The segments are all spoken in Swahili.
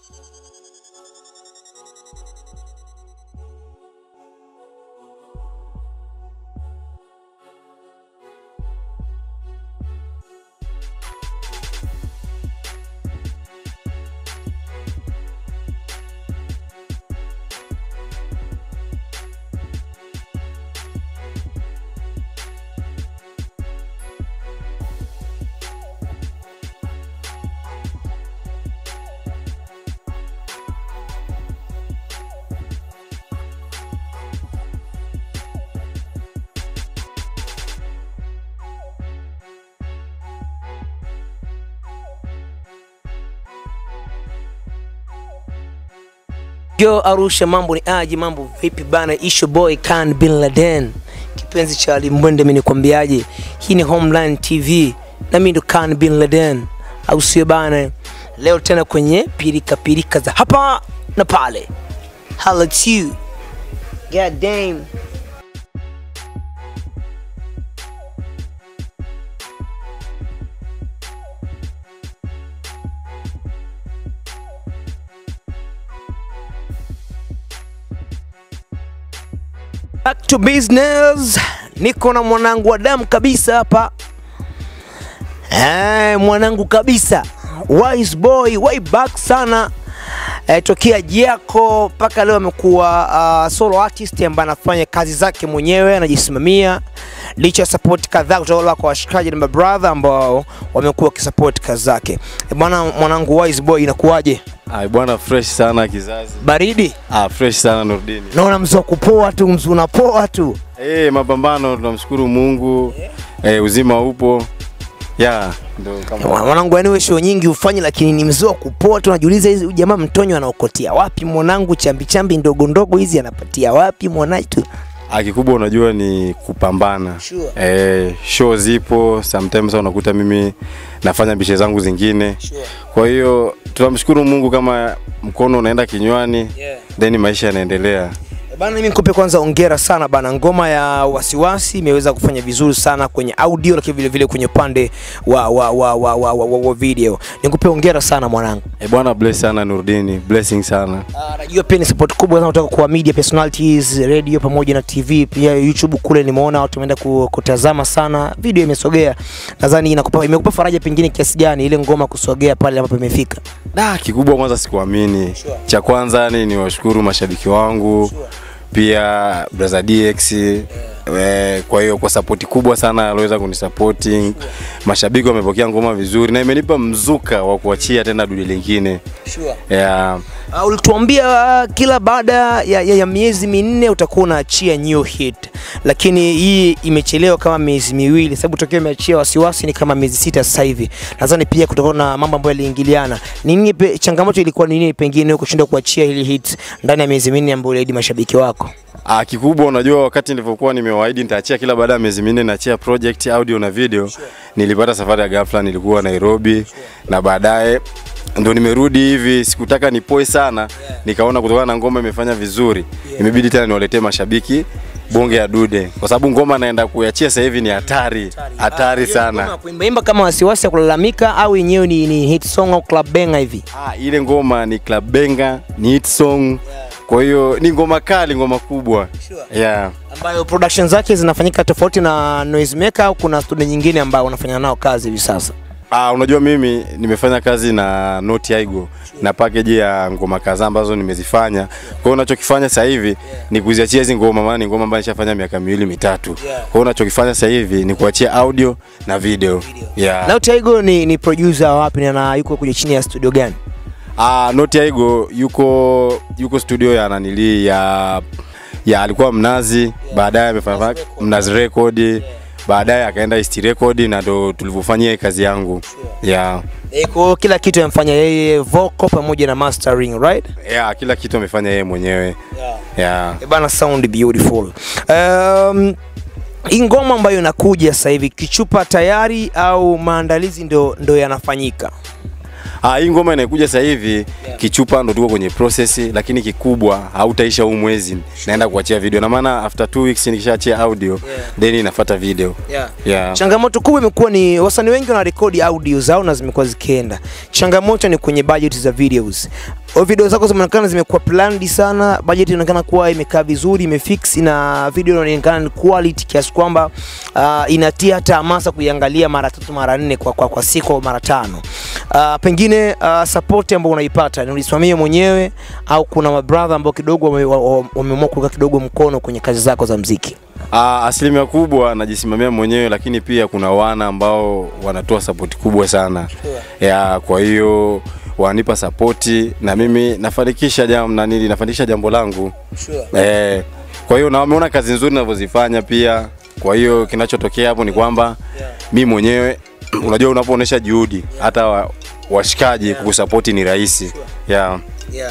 Yo Arusha, mambo ni aje? Mambo vipi bana? Isho boy Khan Bin Laden, kipenzi cha Limbwende. Mimi nikwambiaje, hii ni Homeland TV na mimi ndo Khan Bin Laden, au sio bana? Leo tena kwenye pirika pirika za hapa na pale. Holla at you. God damn. Back to business. Niko na mwanangu wa damu kabisa hapa. Eh, mwanangu kabisa. Wise boy, way back sana. Eh, tokea Jiako mpaka leo amekuwa uh, solo artist ambaye anafanya kazi zake mwenyewe, anajisimamia licha ya support kadhaa kutoka kwa washikaji na mabrother ambao wamekuwa wakisupport kazi zake. Eh, bwana mwanangu Wise boy, inakuwaje? Ai bwana, fresh sana kizazi. Baridi? Ah, fresh sana Nurdini. Naona mzee wa kupoa tu, mzee unapoa tu. Eh, mapambano tunamshukuru Mungu. Eh, uzima upo. Ya, ndo kama Mwanangu, yani wewe show nyingi ufanye, lakini ni mzee wa kupoa tu. Unajiuliza hizi huyu jamaa mtonyo anaokotia wapi mwanangu? Chambi chambi ndogo ndogo hizi anapatia wapi mwanaitu? Ah, kikubwa unajua ni kupambana. Sure. Eh, show zipo, sometimes unakuta mimi nafanya bishe zangu zingine. Kwa hiyo tunamshukuru Mungu kama mkono unaenda kinywani, Yeah. then maisha yanaendelea. Bana, mimi nikupe kwanza ongera sana bana. Ngoma ya wasiwasi imeweza kufanya vizuri sana kwenye audio, lakini vile vile kwenye upande wa, wa, wa, wa, wa, wa, wa, wa video. Nikupe ongera sana mwanangu. Eh, bwana bless sana Nurdini, blessing sana. Ah, najua pia ni support kubwa sana kutoka kwa media personalities, radio pamoja na TV, pia YouTube kule nimeona watu wameenda ku- kutazama sana, video imesogea. Nadhani inakupa imekupa faraja pengine kiasi gani ile ngoma kusogea pale ambapo imefika? Da, kikubwa kwanza sikuamini. Sure. Cha kwanza ni niwashukuru mashabiki wangu pia brother DX eh, kwa hiyo kwa sapoti kubwa sana aliweza kunisapoti. Mashabiki wamepokea ngoma vizuri na imenipa mzuka wa kuachia tena dude lingine Sure. yeah. Uh, ulituambia uh, kila baada ya, ya, ya miezi minne utakuwa unaachia new hit, lakini hii imechelewa kama miezi miwili, sababu tokea umeachia wasiwasi ni kama miezi sita sasa hivi. Nadhani pia kutokana na mambo ambayo yaliingiliana, nini pe, changamoto ilikuwa ni nini pengine kushindwa kuachia hili hit ndani ya miezi minne ambayo uliahidi mashabiki wako? Ah, kikubwa unajua, wakati nilivyokuwa nimewaahidi nitaachia kila baada ya miezi minne naachia project audio na video, nilipata safari ya ghafla, nilikuwa Nairobi na baadaye ndo nimerudi hivi, sikutaka nipoe sana, nikaona kutokana na ngoma imefanya vizuri, imebidi tena niwaletee mashabiki bonge ya dude, kwa sababu ngoma naenda kuiachia sasa hivi ni hatari, hatari sana. Kuimbaimba kama wasiwasi ya kulalamika au yenyewe ni, ni hit song au club banger hivi? Ah, ile ngoma ni club benga, ni hit song, kwa hiyo ni ngoma kali, ngoma kubwa yeah. ambayo production zake zinafanyika tofauti na Noisemaker au kuna studio nyingine ambayo unafanya nao kazi hivi sasa? Ah, unajua mimi nimefanya kazi na Noti Aigo na package ya ngoma kadhaa ambazo nimezifanya. Kwa hiyo unachokifanya sasa hivi ni kuziachia hizi ngoma, maana ni ngoma ambayo nishafanya miaka miwili mitatu. Kwa hiyo unachokifanya sasa hivi ni kuachia audio na video. Yeah. Now Taigo ni, ni producer wapi na yuko kwenye chini ya studio gani? Ah, Noti Aigo yuko yuko studio ya nanili ya ya alikuwa Mnazi, baadaye amefanya Mnazi Record, baadaye akaenda East Record na ndo tulivyofanyia hii kazi yangu. Yeah. E, kwa hiyo kila kitu amefanya yeye vocal pamoja na mastering, right? Yeah, kila kitu amefanya yeye mwenyewe. Yeah. E bana, sound beautiful. Um, hii ngoma ambayo inakuja sasa hivi kichupa tayari au maandalizi ndo, ndo yanafanyika? Ah, hii ngoma inayokuja sasa hivi kichupa ndo tuko kwenye process, lakini kikubwa hautaisha huu mwezi, naenda kuachia video na maana after two weeks nikishaachia audio then inafuata video. Yeah. Yeah. Changamoto kubwa imekuwa ni wasanii wengi wanarekodi audio zao na zimekuwa zikienda. Changamoto ni kwenye budget za videos. O, video zako zimeonekana zimekuwa planned sana, budget inaonekana kuwa imekaa vizuri, imefix na video inaonekana ni quality kiasi kwamba uh, inatia hata hamasa kuiangalia mara tatu mara nne kwa, kwa, kwa siku au mara tano. Uh, pengine uh, support ambayo unaipata ni ulisimamia mwenyewe au kuna mabrother ambao kidogo wame- wa- wa- wameamua kuweka kidogo mkono kwenye kazi zako za mziki? Ah, asilimia kubwa najisimamia mwenyewe, lakini pia kuna wana ambao wanatoa sapoti kubwa sana ya, kwa hiyo wananipa sapoti na mimi nafanikisha jambo na nili nafanikisha jambo langu eh, kwa hiyo na wameona kazi nzuri ninavyozifanya pia. Kwa hiyo kinachotokea hapo ni kwamba mi mwenyewe unajua, unapoonesha juhudi hata wa, washikaji kukusapoti ni rahisi yeah. Yeah.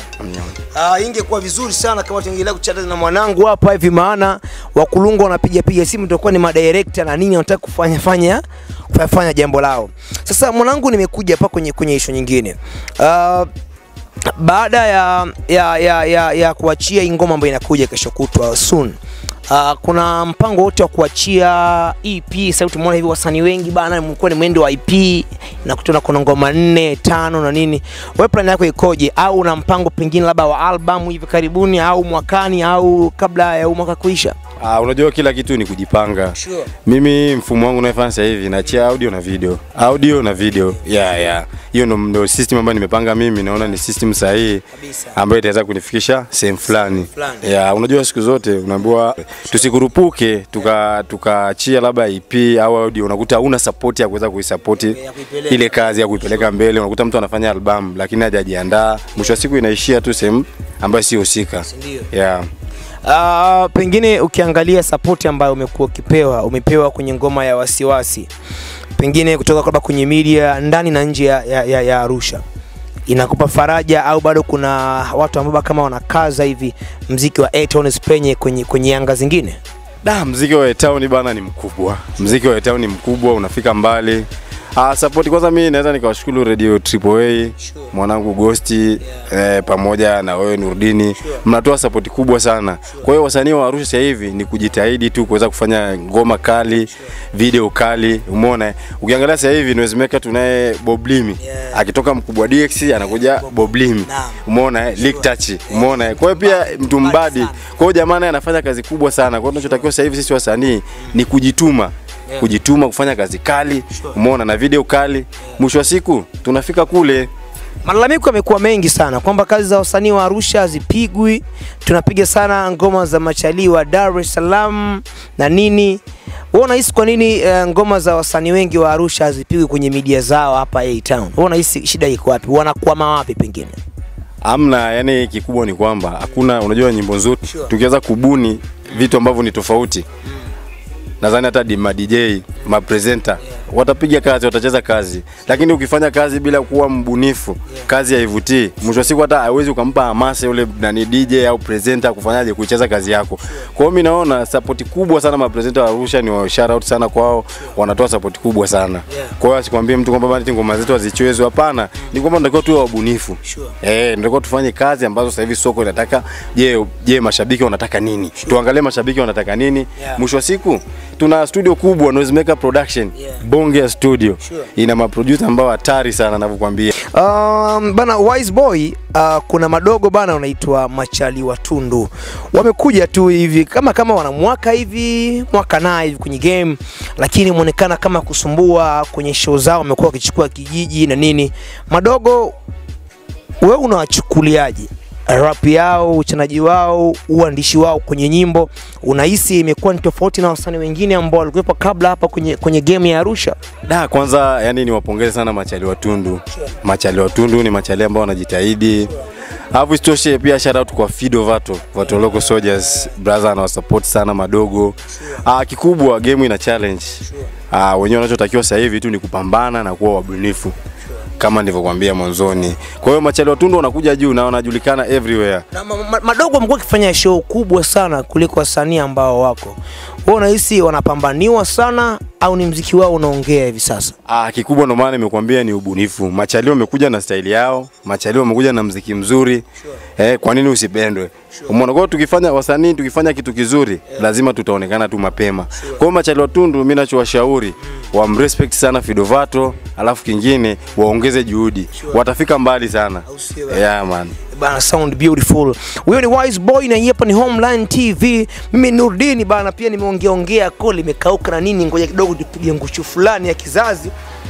Uh, ingekuwa vizuri sana kama tungeendelea kuchata na mwanangu hapa hivi, maana wakulungu wanapiga piga simu, tutakuwa ni madirekta na nini, wanataka kufanya fanya kufanya fanya jambo lao. Sasa mwanangu, nimekuja hapa kwenye kwenye issue nyingine uh, baada ya ya, ya, ya, ya kuachia hii ngoma ambayo inakuja kesho kutwa soon Uh, kuna mpango wote wa kuachia EP. Sasa tumeona hivi wasanii wengi bana, mlikuwa ni mwendo wa EP na kutana kuna ngoma nne tano na nini. Wewe plan yako ikoje, au una mpango pengine labda wa album hivi karibuni au mwakani au kabla ya huu mwaka kuisha? Ah, unajua kila kitu ni kujipanga. Sure. Mimi mfumo wangu unaofanya sasa hivi naachia audio na video, audio na video. Yeah, yeah. Hiyo ndo ndo system ambayo nimepanga mimi, naona ni system sahihi Kabisa. ambayo itaweza kunifikisha sehemu fulani. fulani. Yeah, unajua siku zote unaambiwa tusikurupuke tuka tukaachia labda EP au audio, unakuta una support ya kuweza kuisupport Ya kuipeleka. ile kazi ya kuipeleka mbele. Unakuta mtu anafanya album lakini hajajiandaa, mwisho wa siku inaishia tu sehemu ambayo si husika. Ndio. Yeah. Uh, pengine ukiangalia support ambayo umekuwa ukipewa umepewa kwenye ngoma ya wasiwasi, pengine kutoka labda kwenye media ndani na nje ya, ya, ya, ya Arusha, inakupa faraja au bado kuna watu ambao kama wanakaza hivi mziki wa A-Town usipenye kwenye, kwenye anga zingine? Da, mziki wa town bana ni mkubwa. Mziki wa town ni mkubwa, unafika mbali. Ah, support kwanza mimi naweza nikawashukuru Radio Triple A, mwanangu Ghosti eh, pamoja na wewe Nurdini. Mnatoa support kubwa sana. Kwa hiyo wasanii wa Arusha sasa hivi ni kujitahidi tu kuweza kufanya ngoma kali, video kali. Umeona? eh? Ukiangalia sasa hivi Noisemaker tunaye Bob Limi. Yeah. Akitoka mkubwa DX anakuja Bob Limi. Naam. Umeona? eh? Lick Touch. Umeona? eh? Kwa hiyo pia mtu mbadi. Kwa hiyo jamaa naye anafanya kazi kubwa sana. Kwa hiyo tunachotakiwa sasa hivi sisi wasanii ni kujituma. Kujituma kufanya kazi kali, umeona na video kali. Mwisho wa siku tunafika kule. Malalamiko yamekuwa mengi sana kwamba kazi za wasanii wa Arusha hazipigwi, tunapiga sana ngoma za machalii wa Dar es Salaam na nini. Wewe unahisi kwa nini eh, ngoma za wasanii wengi wa Arusha hazipigwi kwenye media zao hapa A-Town? Wewe unahisi shida iko wapi? Wanakwama wapi pengine? Amna, yani kikubwa ni kwamba hakuna, unajua nyimbo nzuri Sure. tukiweza kubuni vitu ambavyo ni tofauti nadhani hata di- ma DJ ma presenter watapiga kazi, watacheza kazi, lakini ukifanya kazi bila kuwa mbunifu, kazi haivutii. Mwisho wa siku hata hawezi ukampa hamasa yule nani DJ au presenter kufanyaje kucheza kazi yako. Kwa hiyo mimi naona support kubwa sana ma presenter wa Arusha, ni wa shout out sana kwao, wanatoa support kubwa sana. Kwa hiyo asikwambie mtu kwamba bana ngoma zetu hazichezwi, hapana, ni kwamba tunatakiwa tuwe wabunifu. Sure. Eh, ndio tufanye kazi ambazo sasa hivi soko linataka. Je, je mashabiki wanataka nini? Tuangalie mashabiki wanataka nini. Yeah. Mwisho wa siku tuna studio kubwa Noisemaker Production. Yeah. Bonge ya studio. Sure. Ina maproducer ambao hatari sana ninavyokuambia. Um, bana Wise Boy uh, kuna madogo bana unaitwa Machali wa Tundu wamekuja tu hivi kama kama wana mwaka hivi mwaka na hivi kwenye game, lakini muonekana kama kusumbua kwenye show zao, wamekuwa wakichukua kijiji na nini. Madogo, wewe unawachukuliaje rap yao, uchanaji wao, uandishi wao kwenye nyimbo? Unahisi imekuwa ni tofauti na wasanii wengine ambao walikuwepo kabla hapa kwenye, kwenye game ya Arusha? Da, kwanza yani niwapongeze sana Machali wa Tundu. Machali wa Tundu ni machali ambao wanajitahidi. Alafu isitoshe pia shout out kwa Fido Vato, Vato Local Soldiers, brother anawasupport sana madogo. Ah, kikubwa game ina challenge. Ah, wenyewe wanachotakiwa sasa hivi tu ni kupambana na kuwa wabunifu. Kama nilivyokuambia mwanzoni. Kwa hiyo Machali wa Tundu wanakuja juu na wanajulikana everywhere. na ma, ma, madogo wamekuwa wakifanya show kubwa sana kuliko wasanii ambao wako. Wewe unahisi wanapambaniwa sana au ni mziki wao unaongea hivi sasa? Ah, kikubwa ndo maana nimekuambia ni ubunifu. Machali wamekuja na staili yao, Machali wamekuja na mziki mzuri. Eh, kwa nini usipendwe? Umeona, kwa hiyo tukifanya wasanii, tukifanya kitu kizuri, lazima tutaonekana tu mapema. Kwa hiyo Machali wa Tundu, mimi nachowashauri wamrespect sana Fidovato, alafu kingine waongeze juhudi, watafika mbali sana. Au sio bana? Yeah man. bana sound beautiful huyo ni wise boy na hii hapa ni homeline tv mimi nurdini bana pia nimeongeaongea ko limekauka na nini ngoja kidogo tupige ngushu fulani ya kizazi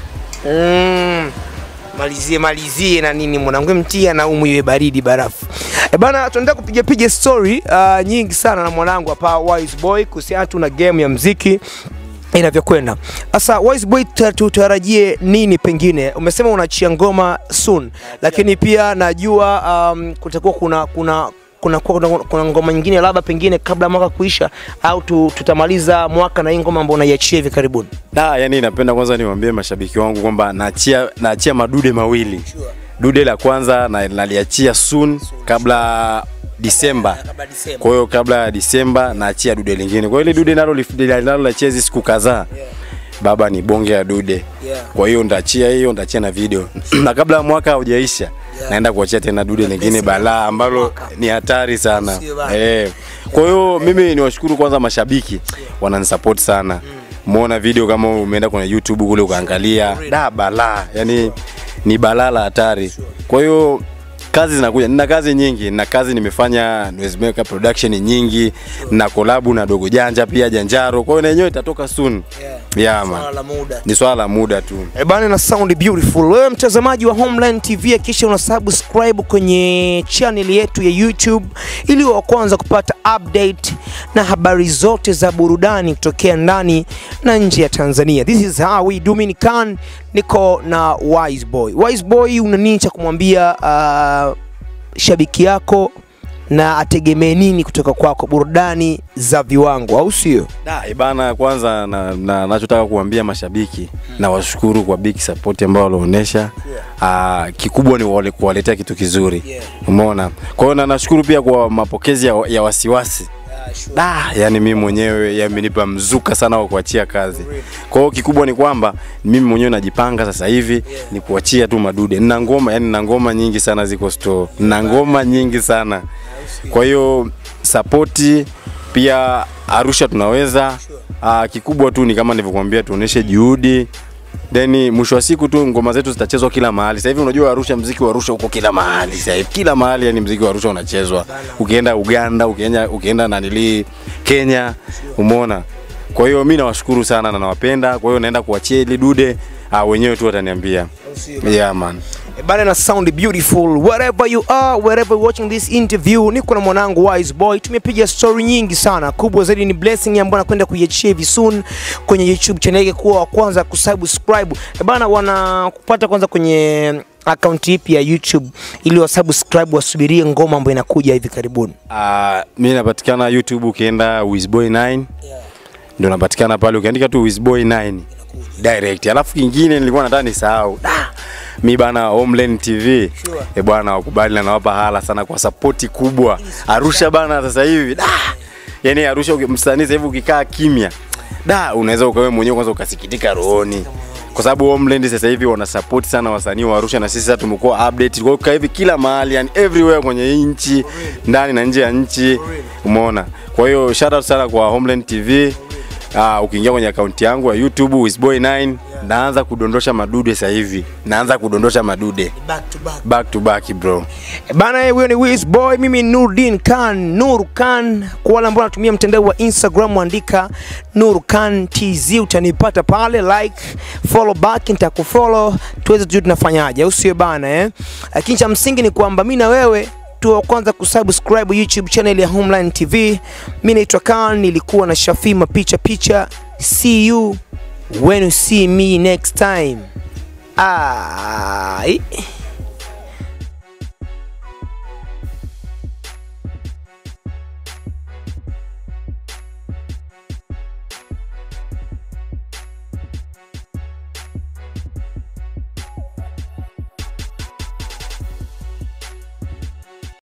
mm. malizie malizie na nini mwanangu mtia na umu iwe baridi barafu e bana tunaenda kupiga piga story uh, nyingi sana na mwanangu hapa wise boy kuhusiana tu na game ya mziki inavyokwenda sasa wise boy tuta- tutarajie nini pengine umesema unachia ngoma soon lakini pia najua um, kutakuwa kuna kuna kuna, kuna, kuna ngoma nyingine labda pengine kabla mwaka kuisha au tu, tutamaliza mwaka na hii ngoma ambayo unaiachia hivi karibuni Da, yani napenda kwanza niwaambie mashabiki wangu kwamba naachia naachia madude mawili. Dude la kwanza na naliachia soon kabla Disemba. Kwa hiyo kabla ya Disemba naachia dude lingine. Kwa hiyo ile dude nalo nalo naachia hizi siku kadhaa. Baba ni bonge ya dude. Yeah. Kwa hiyo nitaachia hiyo, nitaachia na video. na kabla ya mwaka haujaisha naenda kuachia tena dude lingine balaa ambalo ni hatari sana. Sio bana. Eh. Kwa hiyo mimi niwashukuru kwanza mashabiki wananisupport sana. Muona video kama umeenda kwenye YouTube kule ukaangalia, da balaa, yani ni balaa la hatari. Kwa hiyo kazi zinakuja, nina kazi nyingi, na kazi nimefanya Noisemaker production nyingi, na kolabu na Dogo Janja pia Janjaro. Kwa hiyo na yenyewe itatoka soon. Yeah, man. la muda Ni swala la muda tu. E bana na sound beautiful. Wewe mtazamaji wa Homeland TV hakikisha una subscribe kwenye channel yetu ya YouTube ili wa kwanza kupata update na habari zote za burudani kutokea ndani na nje ya Tanzania. This is how we do Mini Khan, niko na Wise Boy. Wise Boy una nini cha kumwambia uh, shabiki yako na ategemee nini kutoka kwako, burudani za viwango, au sio? Da, ibana kwanza na, na nachotaka kuambia mashabiki na washukuru kwa big support ambao walionyesha. Ah, kikubwa ni wale kuwaletea kitu kizuri. Yeah. Umeona? Kwa hiyo na nashukuru pia kwa mapokezi ya, ya wasiwasi. Da, yani mimi mwenyewe yamenipa mzuka sana wa kuachia kazi. Kwa hiyo kikubwa ni kwamba mimi mwenyewe najipanga sasa hivi ni kuachia tu madude. Nina ngoma, yani nina ngoma nyingi sana ziko store. Nina ngoma nyingi sana. Kwa hiyo sapoti pia Arusha tunaweza. Aa, kikubwa tu ni kama nilivyokuambia tuoneshe juhudi then mwisho wa siku tu ngoma zetu zitachezwa kila mahali. Sasa hivi unajua Arusha, mziki wa Arusha uko kila mahali sasa hivi, kila mahali yani mziki wa Arusha unachezwa. Ukienda Uganda, ukienda ukienda nanili Kenya, umeona. Kwa hiyo mimi nawashukuru sana na nawapenda. Kwa hiyo naenda kuachia ili dude ah, wenyewe tu wataniambia. Yeah man. Eh, bana na sound beautiful wherever you are wherever you're watching this interview niko na mwanangu wise boy tumepiga story nyingi sana kubwa zaidi ni blessing ambayo nakwenda kuiachia hivi soon kwenye youtube channel yake kuwa wa kwanza kusubscribe Eh, bana wanakupata kwanza kwenye akaunti ipi ya youtube ili wasubscribe wasubirie ngoma ambayo inakuja hivi karibuni Ah, mimi napatikana YouTube ukienda Wizboy 9 ndio napatikana pale, ukiandika tu Wizboy 9 direct. Alafu kingine nilikuwa nataka nisahau Da! mi bana Homeland TV Sure. e bwana, wakubali na nawapa hala sana kwa sapoti kubwa Arusha bana, sasa hivi da, yani Arusha uki- msanii sasa hivi ukikaa kimya da, unaweza ukawe mwenyewe kwanza ukasikitika rohoni kwa sababu Homeland sasa hivi wana support sana wasanii wa Arusha na sisi sasa tumekuwa update kwa hiyo hivi kila mahali yani everywhere kwenye hii nchi ndani na nje ya nchi umeona. Kwa hiyo shout out sana kwa Homeland TV. Uh, ukiingia kwenye akaunti yangu ya YouTube Wizboy9 naanza kudondosha madude sasa hivi, naanza kudondosha madude back to back back to back bro. Eh, Bana, eh, huyo ni Wiz Boy, mimi Nurdin Khan, Nur Khan. Kwa wale ambao wanatumia mtandao wa Instagram, andika Nur Khan TZ, utanipata pale, like, follow back, nitakufollow tuweze tujue tunafanyaje, au sio bana eh? Lakini cha msingi ni kwamba mimi na wewe tu wa kwanza kusubscribe YouTube channel ya Homeline TV. Mimi naitwa Khan, nilikuwa na Shafima picha picha. See you when you see me next time. Ah,